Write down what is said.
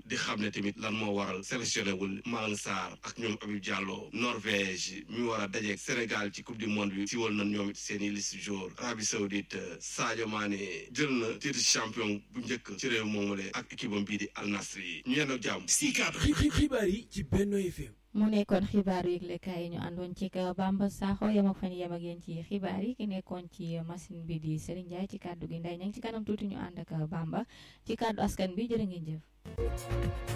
di xam ne tamit lan moo waral sélectionné wul Malang Sarr ak ñoom Habib Diallo Norvège mi war a dajeek Sénégal ci coupe du monde bi siwal nañ ñoom it seen i liste jour Arabie Saoudite Sadio Mané jël na titre champion bu njëkk ci réew moomule ak équipe am bii di Al Nassr ñu yenn ak jàmm Sicap xibaar yi ci Benno FM mu nekkoon xibaaru yëglekaay yi ñu àndoon ci ka Bamba Sakho yem ak fan yem ak yéen ci xibaar yi ki nekkoon ci machine bi di Serigne Ndiaye ci kàddu gi nday ña ngi ci kanam tuuti ñu ànd ak Bamba ci kàddu askan bi jërë ngeen jëf